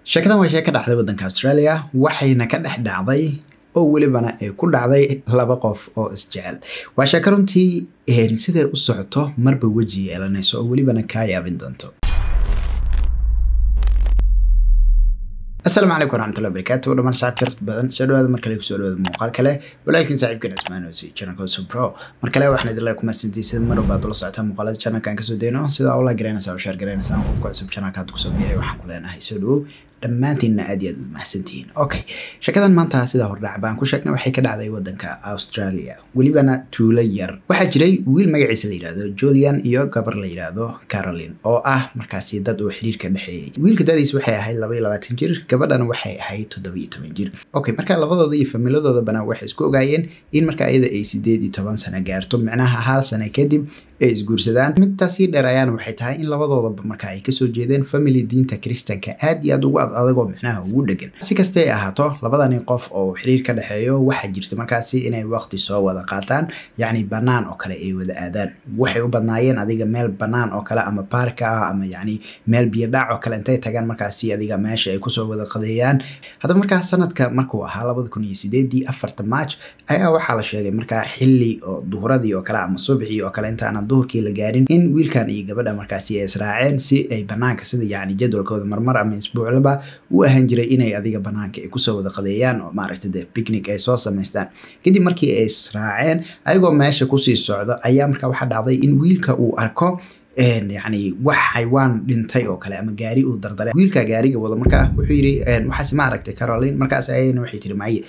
sheekadan waa sheeka dhacday waddanka australia waxayna ka dhex dhacday oo welibana ay ku dhacday laba qof oo isjecel waa sheeko runtii siday u socoto marba weji yeelanayso oo welibana kaa yaabin doonto asalaamu calaykum waraxmatullahi wabarakaatu dhamaan saaxiibka badan soo dhawaada mar kale kusoo dhawaada muuqaal kale walaalkiin saaxiibkan cismaan oo si channelka subro mar kale waxaan idin leeyahay kumaasantaysa mar walbaad ula socotaa muuqaalada channelkan kasoo dayno sida ula garanaysaa oo share garanaysaa qofka cusub channelka hadda kusoo biiray waxaan ku leenahay soo dhawow dhammaantiinna aad iyo aad u mahadsantihiin okay sheekadan maanta sidaa hordhac baan ku sheegnay waxay ka dhacday waddanka australia welibana tuulo yar waxaa jiray wiil magaciisa la yidhaahdo julian iyo gabar la yidhaahdo caroline oo ah markaasi dad oo xiriirka dhexeeyey wiilka dadiis waxay ahayd laba iyo labaatan jir gabadhana waxay ahayd toddoba iyo toban jir okay marka labadooda iyo familadoodabana waxay isku ogaayeen in marka ayada ay sideed iyo toban sano gaarto micnaha hal sano kadib ay isguursadaan midtaa sii dheer ayaana waxay tahay in labadoodaba marka ay kasoo jeedeen family diinta kristanka aad iyo aad ugu ad adagoo micnaha ugu dhegan si kastay ahaato labadani qof oo xiriir ka dhexeeyo waxaa jirta markaasi inay waqti soo wada qaataan yacni bannaan oo kale ay wada aadaan waxay u badnaayeen adiga meel bannaan oo kale ama baarka ah ama yacni meel biyodhac oo kale intay tagaan markaasi adiga meesha ay kusoo wada qadeeyaan haddaba markaa sanadka markuu ahaa labada kun iyo sideedii afarta march ayaa waxaa la sheegay markaa xilli oo duhuradii oo kale ama subaxii oo kale intaana duhurkii la gaarin in wiilkan iyo gabadha markaasi ay israaceen si ay banaanka sida yacni jadwalkooda marmar ama isbuuclaba u ahaan jiray inay adiga banaanka ay kusoo wada qadeeyaan oo maaragta de picnic ay soo samaystaan kadib markii ay israaceen ayagoo meesha kusii socdo ayaa markaa waxaa dhacday in wiilka uu arko yacni wax xaywaan dhintay oo kale ama gaari uu dardaray wiilka gaariga wado markaa wuxuu yidhi waxaas ma aragtay caroline markaas ayana waxay tiri maye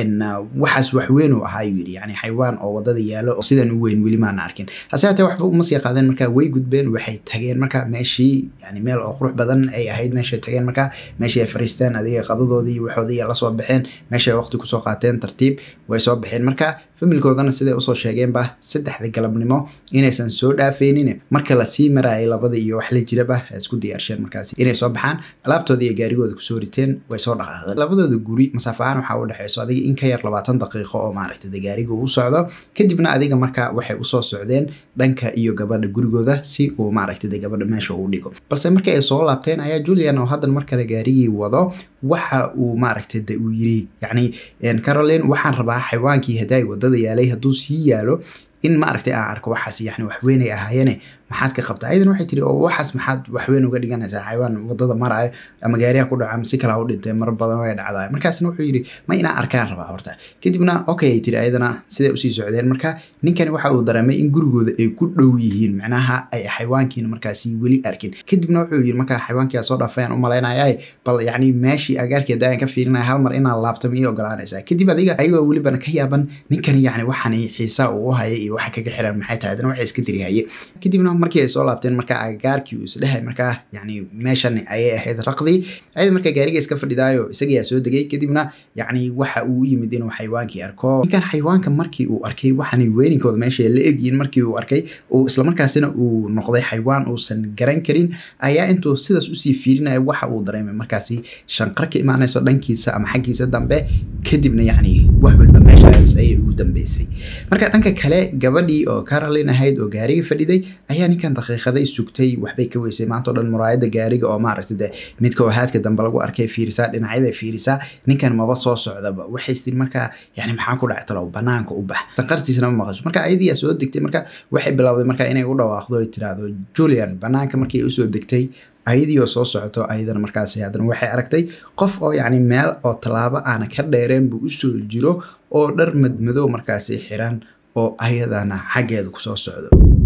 waxaas wax weyn uu ahaa yuu yidhi yacni xaywaan oo wadada yaalo oo sidan u weyn weli maana arkin hase haatee waxba uma sii qaadeen markaa way gudbeen waxay tageen marka meeshii yani meel oo qurux badan ay ahayd meeshay tageen markaa meeshii ay fariisteen adiga qadadoodii waxoodii la soo baxeen meeshay waqti kusoo qaateen tartiib way soo baxeen marka familkoodana siday usoo sheegeenba saddexda galabnimo inaysan soo dhaafeynin marka lasii maraayay labada iyo wax la jiraba isku diyaarsheen markaasi inay soo baxaan alaabtoodii iyo gaarigooda kusoo riteen way soo dhaqaaqeen labadooda guri masaafo ahaan waxaa u dhexeyso adiga in ka yar labaatan daqiiqo oo maaragtay gaariga uu socdo kadibna adiga marka waxay usoo socdeen dhanka iyo gabadha gurigooda si uu maaragtay gabadha meesha uu dhigo balse markii ay soo laabteen ayaa julian oo haddan mar kale gaarigii wado waxa uu maaragtay de uu yiri yacni caroline waxaan rabaa xaywaankii hadaay wadada yaalay hadduu sii yaalo in maaragtay aan arko waxaas yani waxweynay ahaayeene maxaad ka qabtaa ayadan waxay tiri oo waxaas maxaad waxweyn uga dhiganaysaa xaywaan wadada maraayo ama gaariha ku dhaca ama si kale ha u dhintay mar badan way dhacdaay markaasna wuxuu yidhi ma inaan arkaan rabaa horta kadibna okay ay tiri ayadana siday usii socdeen marka ninkani waxa uu dareemay in gurigooda ay ku dhow yihiin macnaha ay xayawaankiina markaasi weli arkin kadibna wuxuu yidhi markaa xayawaankia soo dhaafayaan u malaynayay bal yacni meeshii agaarkeeda ayaan ka fiirinaya hal mar inaan laabto ma ii ogolaanaysaa kadib adiga ayagoo welibana ka yaaban ninkani yacni waxaan xiisaa uu u haya iyo waxa kaga xiran maxay tahay adana waxay iska tiri haye kadibna markii ay soo laabteen markaa agagaarkii uu isdhehay markaa yacni meeshan ayay ahayd raqdii ayada markaa gaariga iska fadhidaayo isagayaa soo degay kadibna yacni waxa uu u yimid inuu xayawaankii arko ninkan xayawaanka markii uu arkay waxaanay weyninkooda meesha la egyiin markii uu arkay uu islamarkaasina uu noqday xayawaan uusan garan karin ayaa intuu sidaas usii fiirinaya waxa uu dareemay markaasi shanqar ka imaanayso dhankiisa ama xaggiisa dambe kadibna yacni wax walba meeshaas ayay ugu dambeysay marka dhanka kale gabadhii oo caroline ahayd oo gaariga fadhiday ayaa ninkan daqiiqaday sugtay waxbay ka weysay maanta o dhan muraayada gaariga oo maaragtay de midka oo haadka dambe lagu arkay fiirisaa dhinacyada fiirisaa ninkan maba soo socdaba waxay tiri markaa yani maxaa ku dhacay talow banaanka u bax sanqartiisana ma maqasho marka ayadiyaa soo degtay marka waxay bilowday marka inay u dhawaaqdo ay tiraahdo julian banaanka markii usoo degtay ayadii oo soo socoto ayadana markaas haddana waxay aragtay qof oo yacni meel oo tallaabo aana ka dheereen buu usoo jiro oo dhar madmadow markaasi xiran oo ayadana xaggeeda kusoo socdo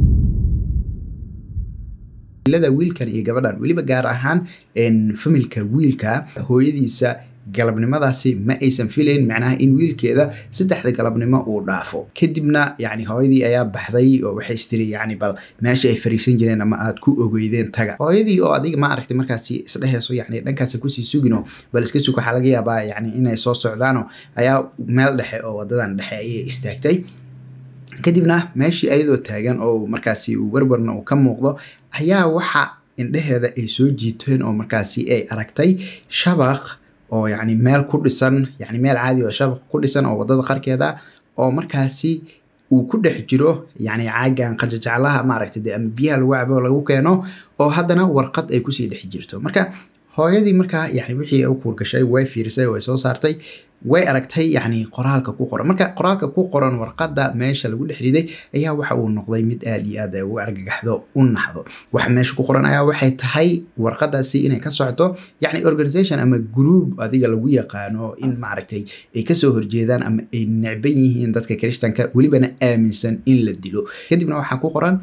ilada wiilkan iyo gabadhan weliba gaar ahaan familka wiilka hooyadiisa galabnimadaasi ma aysan filayn macnaha in wiilkeeda saddexda galabnimo uu dhaafo kadibna yani hooyadii ayaa baxday oo waxay istiri yani bal meesha ay fariisan jireen ama aad ku ogeydeen taga hooyadii oo adiga ma aragtay markaasi isdheheyso yani dhankaas kusii sugino bal iska sug waxaa laga yaabaa yani inay soo socdaano ayaa meel dhexe oo wadadan dhexe ayay istaagtay kadibna meeshii ayadoo taagan oo markaasi warwarna uu ka muuqdo ayaa waxa indheheeda ay soo jiiteen oo markaasi ay aragtay shabaq oo yacni meel ku dhisan yacni meel caadi oo shabaq ku dhisan oo waddada qarkeeda oo markaasi uu ku dhex jiro yacni caagan qajajaclaha maaragtay dee ama biyaha lagu cabo lagu keeno oo haddana warqad ay kusii dhex jirto marka hooyadii markaa yani wixii ay u kuurgashay way fiirisay way soo saartay way aragtay yani qoraalka ku qoran marka qoraalka ku qoran warqadda meesha lagu dhex riday ayaa waxa uu noqday mid aad iyo aad ay ugu argagaxdo u naxdo waxa meesha ku qoran ayaa waxay tahay warqadaasi inay ka socoto yani organization ama group adiga lagu yaqaano in maaragtay ay kasoo horjeedaan ama ay necban yihiin dadka kristanka welibana aaminsan in la dilo kadibna waxaa ku qoran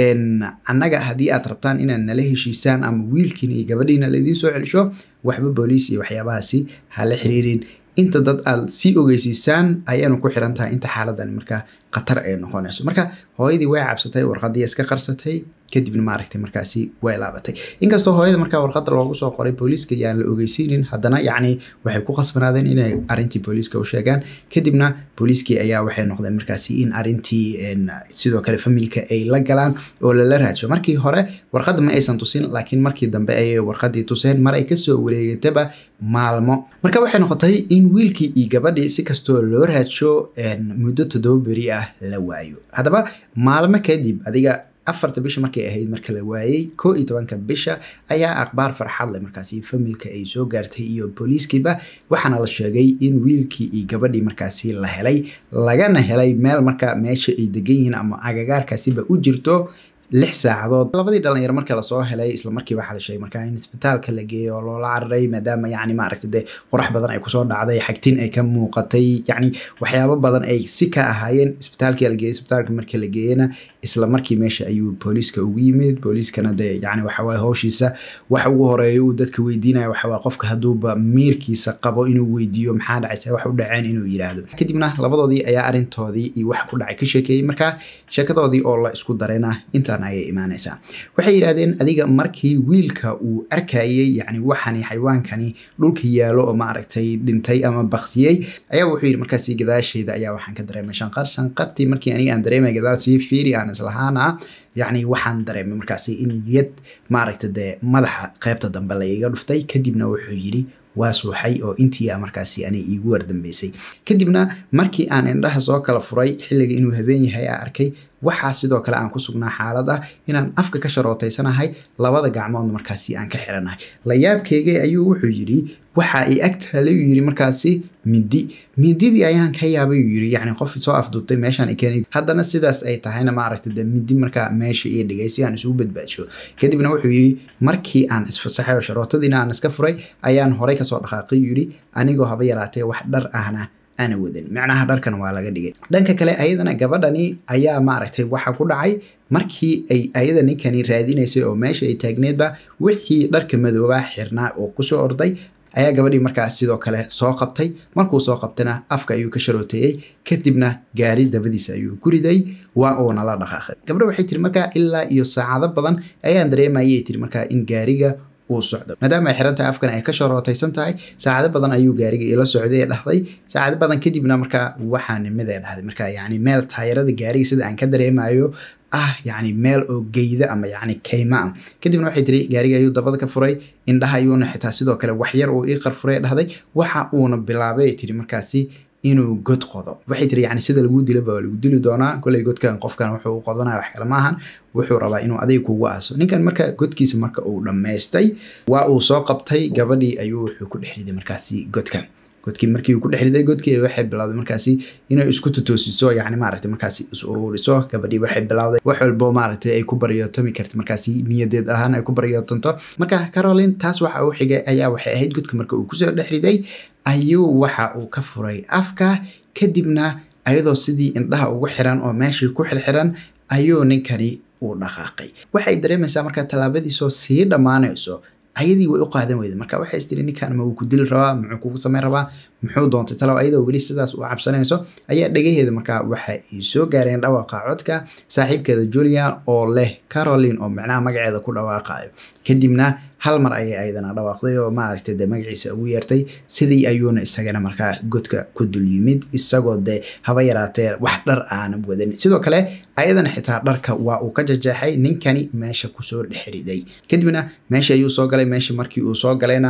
annaga haddii aad rabtaan inaad nala heshiisaan ama wiilkiina iyo gabadhiina laidiin soo celisho waxba booliis iyo waxyaabahaasi hala xiriirin inta dad aad sii ogeysiisaan ayaanu ku xiran tahay inta xaaladan markaa khatar ay noqonayso marka hooyadii way cabsatay warqadii iska qarsatay kadibna maaragtay markaasi way laabatay inkastoo hooyada markaa warqadda loogu soo qoray booliiska yaan la ogeysiinin haddana yacni waxay ku khasbanaadeen inay arrintii booliiska u sheegaan kadibna booliiskii ayaa waxay noqdeen markaasi in arrintii sidoo kale familka ay la galaan oo lala raadsho markii hore warqadda ma aysan tusin laakiin markii dambe ayay warqaddii tuseen mar ay kasoo wareegataba maalmo marka waxay noqotay in wiilkii iyo gabadhii si kastoo loo raadsho muddo toddoba beri ah la waayo haddaba maalmo kadib adiga afarta bisha markay ahayd marka la waayey koo iyo tobanka bisha ayaa akhbaar farxad leh markaasi familka ay soo gaartay iyo booliiskiiba waxaana la sheegay in wiilkii iyo gabadhii markaasi la helay lagana helay meel marka meesha ay degan yihiin ama agagaarkaasiba u jirto lix saacadood labadii dhalinyaro marka lasoo helay isla markiiba waxaa la sheegay markaa in isbitaalka la geeyo oo loola cararay maadaama yacni maaragta dee qorax badan ay kusoo dhacday xagtin ay ka muuqatay yacni waxyaabo badan ay si ka ahaayeen isbitaalkii la geeyey isbitaalka marka la geeyena isla markii meesha ayuu booliiska ugu yimid booliiskana dee yacni waxa waaye howshiisa waxa ugu horeeya uu dadka weydiinaya waxa waa qofka hadduuba miirkiisa qabo inuu weydiiyo maxaa dhacaysa wax u dhaceen inuu yidhaahdo kadibna labadoodii ayaa arrintoodii iyo wax ku dhacay ka sheekeeyey marka sheekadoodii oo la isku darayna inta ayay imaanaysaa waxay yidhahdeen adiga markii wiilka uu arkayey yani waxani xayawaankani dhulka yaalo oo maaragtay dhintay ama baktiyey ayaa wuxuu yidhi markaasi gadaasheeda ayaa waxaan ka dareemay shanqar shanqartii markii aniga aan dareemay gadaal sii fiiri aan islahaana yacni waxaan dareemay markaasi in yad maaragta dee madaxa qaybta dambe laiga dhuftay kadibna wuxuu yidhi waa suuxay oo intii a markaasi anay iigu wardambeysay kadibna markii aan indhaha soo kala furay xilliga inuu habeen yahay aa arkay waxaa sidoo kale aan ku sugnaa xaalad ah inaan afka ka sharootaysanahay labada gacmoodna markaasi aan ka xiranahay layaabkeygay ayuu wuxuu yidhi waxa ay agtaalayuu yidhi markaasi midi mididii ayaan ka yaabay uu yidhi yacni qof soo afduubtay meeshaan ay keenay haddana sidaas ay tahayna maaragta de midi markaa meesha ii dhigay si aan isugu badbaadsho kadibna wuxuu yidhi markii aan isfasaxay oo sharootadiina aan iska furay ayaan horay kasoo dhaqaaqay yidhi anigoo haba yaraatee wax dhar ahna ana wadan macnaha dharkan waa laga dhigay dhanka kale ayadana gabadhani ayaa maaragtay waxa ku dhacay markii ay ayada ninkani raadinaysay oo meesha ay taagneedba wixii dharka madoobaa xirnaa oo kusoo orday ayaa gabadhii markaas sidoo kale soo qabtay markuu soo qabtayna afka ayuu ka sharooteeyey kadibna gaari dabadiisa ayuu ku riday waa uuna la dhaqaaqay gabadha waxay tiri markaa ilaa iyo saacado badan ayaan dareemayay tiri markaa in gaariga uu socdo maadaama ay xiran tahay afkan ay ka sharootaysan tahay saacado badan ayuu gaariga ila socday ee dhahday saacado badan kadibna markaa waxaa nimid ee dhahday markaa yacni meel taayarada gaariga sida aan ka dareemayo ah yacni meel oo geyda ama yacni kayma ah kadibna waxay tiri gaariga ayuu dabada ka furay indhaha ayuuna xitaa sidoo kale waxyar uu ii qarfuray dhahday waxa uuna bilaabay tiri markaasi inuu god qodo waxay tiri yani sida lagu dilaba waa lagu dili doonaa koley godkan qofkan wuxuu qodanaya wax kale maahan wuxuu rabaa inuu adiga kugu aaso ninkan marka godkiisa marka uu dhammaystay waa uu soo qabtay gabadhii ayuu wuxuu ku dhex riday markaasi godkan godkii markii uu ku dhex riday godkii waxay bilowday markaasi inay isku totoosiso yani maaragtay markaasi is uruuriso gabadhii waxay bilowday wax walbo maaragtay ay ku baryootomi karta markaasi niyadeed ahaan ay ku baryootonto marka caroline taas waxa uu xigay ayaa waxay ahayd godka marka uu kusoo dhex riday ayuu waxa uu ka furay afka kadibna ayadoo sidii indhaha ugu xiran oo meeshii ku xirxiran ayuu ninkani uu dhaqaaqay waxay dareemaysaa marka tallaabadiisoo sii dhammaanayso ayadii way u qaadan weyda marka waxay istiri ninkan ma uu ku dili rabaa muxuu kugu samayn rabaa muxuu doontay talow ayadoo weli sidaas u cabsanayso ayaa dhagaheeda markaa waxa ay soo gaareen dhawaaqa codka saaxiibkeeda julian oo leh caroline oo macnaha magaceeda ku dhawaaqayo kadibna hal mar ayay ayadana dhawaaqday oo maaragtay dee magaciisa ugu yeertay sidii ayuuna isagana markaa godka ku dul yimid isagoo dee haba yaraatee wax dhar aanan wadan sidoo kale ayadana xitaa dharka waa uu ka jajeexay ninkani meesha kusoo dhexriday kadibna meesha ayuu soo galay meesha markii uu soo galayna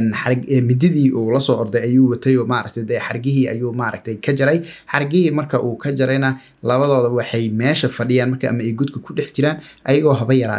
mididii uu lasoo orday ayuu watay oo maaragtay dee xargihii ayuu maaragtay ka jaray xargihii marka uu ka jarayna labadooda waxay meesha fadhiyaan marka ama ay godka ku dhex jiraan ayagoo haba yaraatee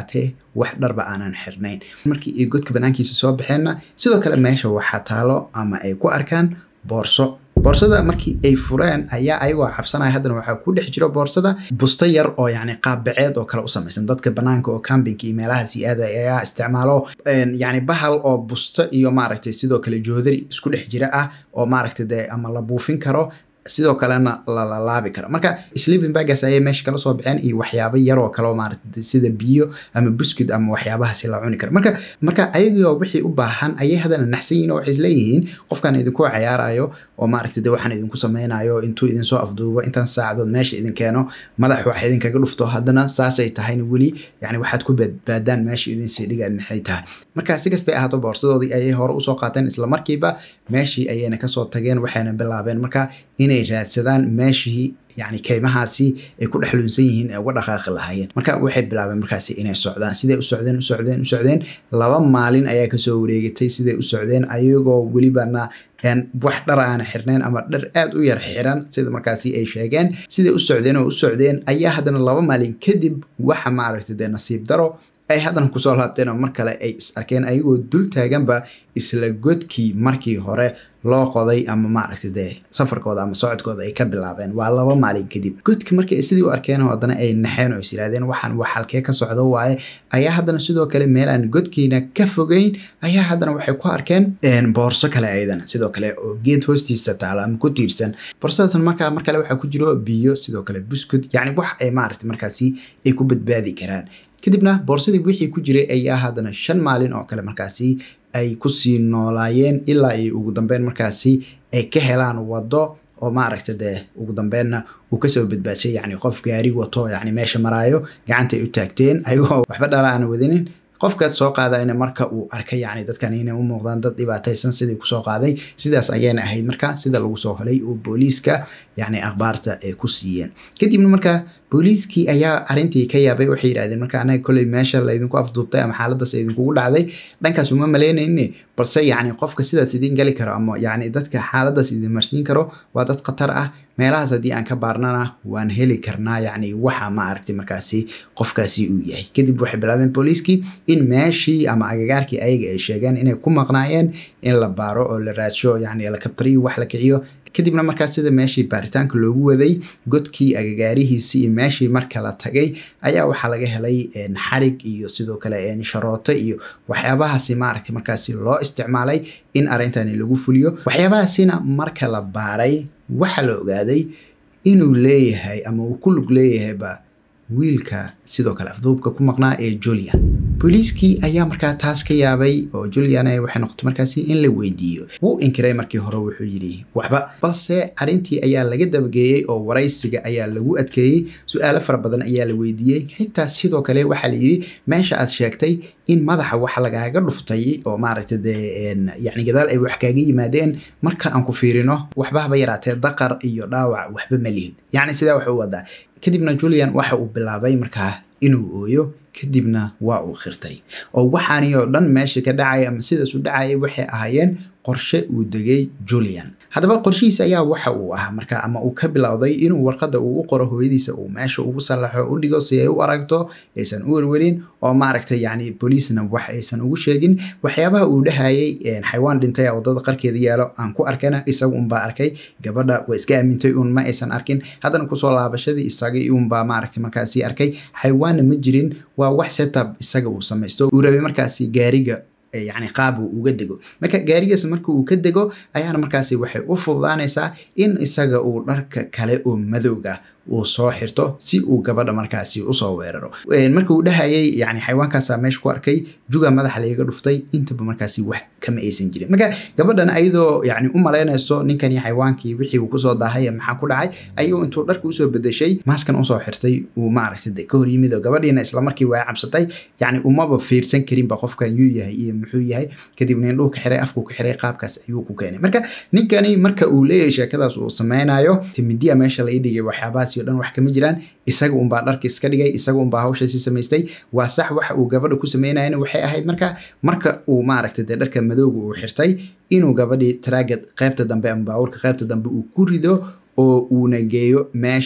wax dharba aanan xirnayn markii ay godka banaankiisa soo baxeenna sidoo kale meesha waxaa taalo ama ay ku arkaan boorso boorsada markii ay fureen ayaa ayagoo cabsanaya haddana waxaa ku dhex jiro boorsada busto yar oo yani qaabbaceed oo kale u samaysan dadka banaanka oo campinka iyo meelahaas aada ayaa isticmaalo yani bahal oo busto iyo maaragtay sidoo kale joodari isku dhex jira ah oo maaragtay dee ama la buufin karo sidoo kalena lalalaabi karo marka sleeping bagas ayay meesha kala soo baxeen iyo waxyaabo yaroo kaleo maarata sida biyo ama buskid ama waxyaabahaasi la cuni karo marka marka ayagoo wixii u baahan ayay haddana naxsan yihin oo waxay isleeyihiin qofkan idinku cayaarayo oo maaragta de waxaan idinku sameynayo intuu idinsoo afduubo intaan saacadood meesha idin keeno madax wax idinkaga dhufto haddana saasay tahayna weli yani waxaad ku badbaadaan meesha idinsii dhiga maxay tahay marka si kastay ahaato boorsadoodii ayay hore usoo qaateen isla markiiba meeshii ayayna kasoo tageen waxayna bilaabeen marka inay raadsadaan meeshii yani keymahaasi ay ku dhex lunsan yihiin ee uga dhaqaaqi lahaayeen marka waxay bilaabeen markaasi inay socdaan siday u socdeen u socdeen u socdeen laba maalin ayaa kasoo wareegatay siday u socdeen ayagoo welibana wax dhar aana xirnayn ama dhar aada u yar xiran sida markaasi ay sheegeen siday u socdeen oo u socdeen ayaa haddana laba maalin kadib waxa maaragtay dee nasiib daro ay haddana kusoo laabteen oo mar kale ay is arkeen ayagoo dul taaganba isla godkii markii hore loo qoday ama maaragtay dee safarkooda ama socodkooda ay ka bilaabeen waa laba maalin kadib godki markii ay sidii u arkeen oo haddana ay naxeen oo is yidhahdeen waxaan wax halkee ka socdo waaye ayaa haddana sidoo kale meel aan godkiina ka fogeyn ayaa haddana waxay ku arkeen boorso kale ayadana sidoo kale oo geed hoostiisa taalo ama ku tiirsan boorsadaasna markaa mar kale waxaa ku jiro biyo sidoo kale buskud yacni wax ay maaragtay markaasi ay ku badbaadi karaan kadibna boorsadii wixii ku jiray ayaa haddana shan maalin oo kale markaasi ay kusii noolaayeen ilaa ay ugu dambeyn markaasi ay ka helaan waddo oo maaragta dee ugu dambeenna uu kasoo badbaadshay yani qof gaari wato yani meesha maraayo gacanta ay u taagteen ayagoo waxba dhala aan wadinin qofkaad soo qaadayna marka uu arkay yani dadkan inay u muuqdaan dad dhibaataysan sidii kusoo qaaday sidaas ayayna ahayd marka sida lagu soo helay oo booliiska yani akhbaarta ay ku siiyeen kadibna marka booliiskii ayaa arintii ka yaabay waxay yidhahdeen marka anaga koley meesha laydinku afduubtay ama xaaladaas idinkugu dhacday dhankaas uma malaynayne balse yani qofka sidaas idin gali karo ama yani dadka xaaladaas idin marsiin karo waa dad khatar ah meelahaas haddii aan ka baarnana waan heli karnaa yani waxa ma aragtay markaasi qofkaasi uu yahay kadib waxay bilaabeen booliiskii in meeshii ama agagaarkii ayaga ay sheegeen inay ku maqnaayeen in la baaro oo la raadsho yani la kabtariyo wax la kiciyo kadibna markaas sida meeshii baaritaanka loogu waday godkii agagaarihiisii iyo meeshii marka la tagay ayaa waxaa laga helay xarig iyo sidoo kale sharooto iyo waxyaabahaasi maaragtay markaasi loo isticmaalay in arrintani lagu fuliyo waxyaabahaasina marka la baaray waxaa la ogaaday inuu leeyahay ama uu ku lug leeyahayba wiilka sidoo kale afduubka ku maqnaa ee julian booliiskii ayaa markaa taas ka yaabay oo julian waxay noqotay markaasi in la weydiiyo wuu inkiray markii hore wuxuu yidhi waxba balse arrintii ayaa laga dabageeyey oo waraysiga ayaa lagu adkeeyey su-aalo fara badan ayaa la weydiiyey xitaa sidoo kale waxaa la yidhi meesha aad sheegtay in madaxa wax lagaaga dhuftay oo maaragta dee yani gadaal ay wax kaaga yimaadeen marka aan ku fiirino waxba haba yaraatee daqar iyo dhaawac waxba ma lihid yacni sidaa wax u wadaa kadibna julian waxa uu bilaabay markaa inuu ooyo kadibna waa uu khirtay oo waxaani oo dhan meesha ka dhacaya ama sidaas u dhacaya waxay ahaayeen qorshe uu degay julian haddaba qorshihiis ayaa waxa uu ahaa marka ama uu ka bilowday inuu warqadda uu u qoro hooyadiisa uu meesha ugu sallaxo u dhigo si ay u aragto aysan u werwerin oo maaragtay yani booliisna wax aysan ugu sheegin waxyaabaha uu dhahayay xayawaan dhintay a waddada qarkeeda yaalo aan ku arkana isaga unbaa arkay gabadha waa iska aamintay un ma aysan arkin haddana kusoo laabashadii isagii unbaa maaragtay markaasi arkay xayawaanna ma jirin waa wax setup isaga uu samaysto uu rabay markaasi gaariga yani qaab uu uga dego marka gaarigaas marka uu ka dego ayaana markaasi waxay u fududaanaysaa in isaga uu dharka kale oo madowga uu soo xirto si uu gabadha markaasi usoo weeraro marka uu dhahayay yani xayawaankaasa meesha ku arkay juga madaxa laiga dhuftay intaba markaasi wax kama aysan jirin marka gabadhan ayadoo yani u malaynayso ninkani xayawaankii wixii uu kusoo daahay maxaa ku dhacay ayuu intuu dharka usoo bedeshay maaskan usoo xirtay uu maaragtay de ka hor yimid oo gabadhiina islamarkii waa cabsatay yani umaba fiirsan karinba qofkan yuu yahay iyo muxuu yahay kadibna indhuhu ka xiray afku ka xiray qaabkaas ayuu ku keenay marka ninkani marka uu leeyahay sheekadaas uu sameynayo timidiya meesha laga dhigay waxyaabahaas o dhan wax kama jiraan isaga unbaa dharka iska dhigay isaga unbaa hawshaasi samaystay waa sax waxa uu gabadha ku sameynayana waxay ahayd marka marka uu maaragtay dee dharka madowga uu xirtay inuu gabadhii taraagad qaybta dambe ama baabuurka qaybta dambe uu ku rido oo uuna geeyo meesha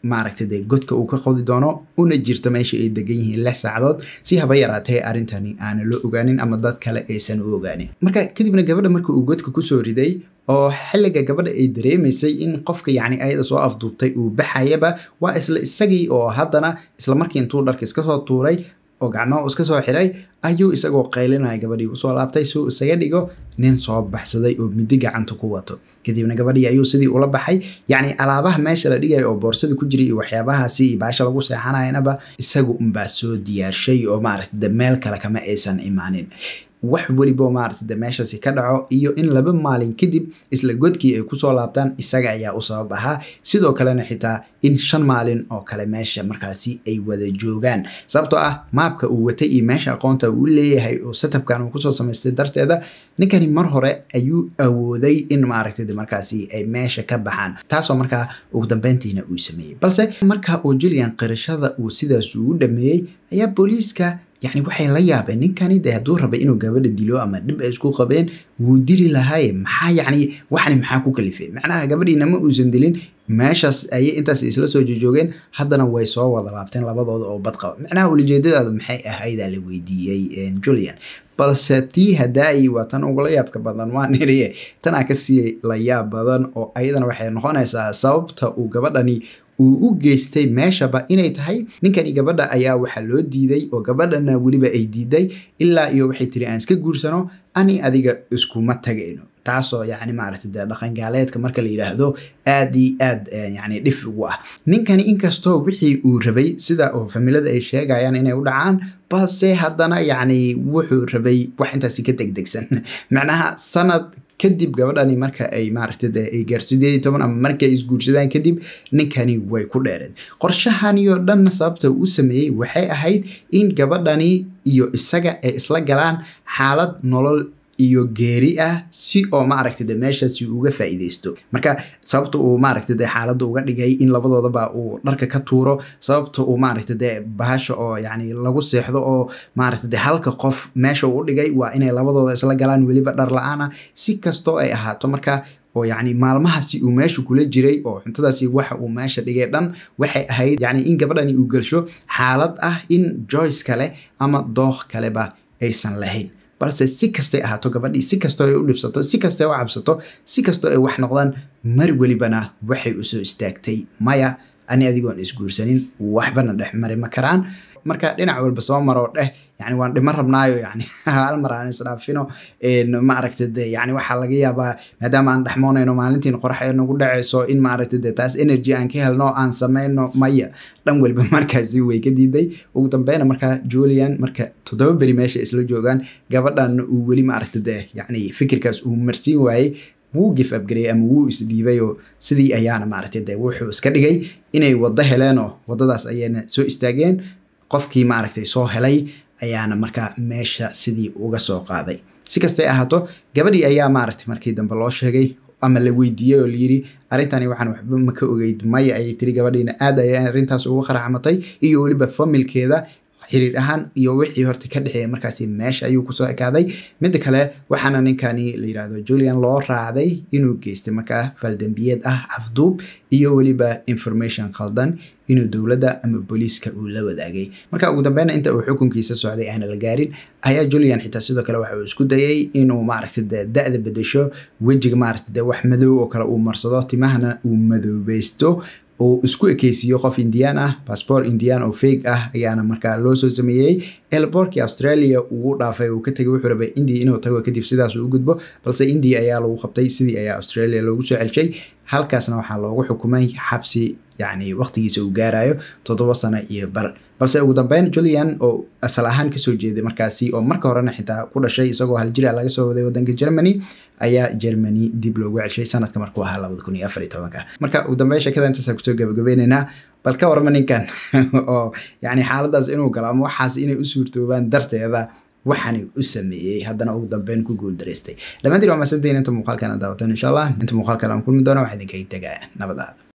maaragtay dee godka uu ka qodi doono una jirto meesha ay degan yihiin lix saacadood si haba yaraatee arrintani aana loo ogaanin ama dad kale aysan u ogaanin marka kadibna gabadha marka uu godka kusoo riday oo xilliga gabadha ay dareemaysay in qofka yacni ayada soo afduubtay uu baxayaba waa isla isagii oo haddana isla markii intuu dharka iska soo tuuray oo gacmaha iska soo xiray ayuu isagoo qaylinaya gabadhii usoo laabtay suu isaga dhigo nin soo baxsaday oo midi gacanta ku wato kadibna gabadhii ayuu sidii ula baxay yacni alaabaha meesha la dhigayo oo boorsada ku jiray iyo waxyaabahaasi iyo baasha lagu seexanayanaba isagu unbaa soo diyaarshay oo maaragta de meel kale kama aysan imaanin wax welibo maaragta de meeshaasi ka dhaco iyo in laba maalin kadib isla godkii ay kusoo laabtaan isaga ayaa u sabab ahaa sidoo kalena xitaa in shan maalin oo kale meesha markaasi ay wada joogaan sababtoo ah maabka uu watay iyo meesha aqoonta uu leeyahay oo setupkan uu kusoo samaystay darteeda ninkani mar hore ayuu awooday in maaragta de markaasi ay meesha ka baxaan taasoo markaa ugu dambeyntiina uu sameeyey balse marka uu julian qirashada uu sidaas ugu dhameeyey ayaa booliiska yacni waxay la yaabeen ninkani de hadduu rabay inuu gabadha dilo ama dhib ay isku qabeen wuu dili lahaaye maxaa yacni waxani maxaa ku kalifay macnaha gabadhiina ma uusan dilin meeshaas ayay intaas isla soo jojoogeen haddana way soo wada laabteen labadooda oo bad qaba macnaha ulijeedadaadu maxay ahaydaa la weydiiyey julian balse tii hadaayi waa tan ugula yaabka badan waa niriye tanaa kasii la yaab badan oo ayadana waxay noqonaysaa sababta uu gabadhani uu u geystay meeshaba inay tahay ninkani gabadha ayaa waxaa loo diiday oo gabadhana weliba ay diiday ilaa iyo waxay tiri aan iska guursano ani adiga iskuma tagayno taasoo yacni maaragtay dee dhaqangaaleedka marka la yidhaahdo aad iyo aad yacni dhif ugu ah ninkani inkastoo wixii uu rabay sida oo familada ay sheegayaan inay u dhacaan balse haddana yacni wuxuu rabay wax intaasi ka degdegsan macnaha sanad kadib gabadhani marka ay maaragtay dee ay gaar sideed iyo toban ama marka ay isguursadaan kadib ninkani way ku dheereed qorshahani oo dhanna sababta uu sameeyey waxay ahayd in gabadhani iyo isaga ay isla galaan xaalad nolol iyo geeri ah si oo maaragtay de meeshaasi uga faa'iideysto marka sababta uu maaragtay de xaaladda uga dhigay in labadoodaba uu dharka ka tuuro sababta uu maaragtay de bahasha oo yacni lagu seexdo oo maaragtay de halka qof meesha uu dhigay waa inay labadooda isla galaan weliba dhar la-aan ah si kastoo ay ahaato marka oo yacni maalmahaasi uu meesha kula jiray oo cuntadaasi waxa uu meesha dhigay dhan waxay ahayd yacni in gabadhani uu gelsho xaalad ah in joyce kale ama dookh kaleba aysan lahayn balse si kastay ahaato gabadhii si kastoo ay u dhibsato si kastay u cabsato si kastoo ay wax noqdaan mar welibana waxay usoo istaagtay maya ani adigoon isguursanin waxbana dhex mari ma karaan marka dhinac walba soo maroo dheh yani waan dhima rabnaayo yani hal mar aan isdhaafino ma aragta de yani waxaa laga yaabaa maadaama aan dhexmoonayno maalintiin qorax ee nagu dhacayso in ma aragta de taas energy aan ka helno aan sameyno maya dhan walba markaasi way ka diiday ugu dambeyna markaa julian marka toddoba beri meesha isla joogaan gabadhanna uu weli ma aragta de yani fikirkaas uu marsiin waayey wuu gif abgareyay ama wuu isdhiibay oo sidii ayaana maaragtay de wuxuu iska dhigay inay waddo heleen oo waddadaas ayayna soo istaageen qofkii maaragtay soo helay ayaana markaa meesha sidii uga soo qaaday si kastay ahaato gabadhii ayaa maaragtay markii dambe loo sheegay ama la weydiiyey oo layiri arrintani waxaan waxba ma ka ogeyd maya ayay tiri gabadhiina aad ayay arrintaas ugu qaracmatay iyo weliba familkeeda xiriir ahaan iyo wixii horta ka dhexeeya markaasi meesha ayuu kusoo ekaaday midda kale waxaana ninkani la yidhaahdo julian loo raacday inuu geystay markaa faldambiyeed ah afduub iyo weliba information khaldan inuu dowladda ama booliiska uu la wadaagay marka ugu dambeyna inta uu xukunkiisa socday aana la gaarin ayaa julian xitaa sidoo kale waxa uu isku dayay inuu maaragta de da-da bedesho wejiga maaragta de wax madow oo kale uu marsado timahana uu madoobeysto uu isku ekeysiiyo qof indian ah bassbor indian oo fake ah ayaana markaa loo soo sameeyey elborkii australia uu dhaafay uu ka tegay wuxuu rabay india inuu tago kadib sidaas uu gudbo balse india ayaa lagu qabtay sidii ayaa australia loogu soo celshay halkaasna waxaa loogu xukumay xabsi yacni waqtigiisa uu gaarayo toddoba sano iyo bar balse ugu dambeyn julian oo asal ahaan kasoo jeeday markaasi oo marka horena xitaa ku dhashay isagoo haljira laga soo waday wadanka germany ayaa germany dib loogu celshay sanadka markuu ahaa labada kun iyo afar iyo tobanka marka ugu dambeyn sheekada intaasa kusoo gabagabeyneynaa bal ka warma ninkan oo yacni xaaladaas inuu galo ama waxaas inay u suurtoobaan darteeda waxaani u sameeyey haddana ugu dambeyn ku guul daraystay dhammaantiin waa masantiin inta muuqaalkan daawatan insha allah inta muuqaalkan aan kulmi doona waxaa idinkaga tegaa nabadaada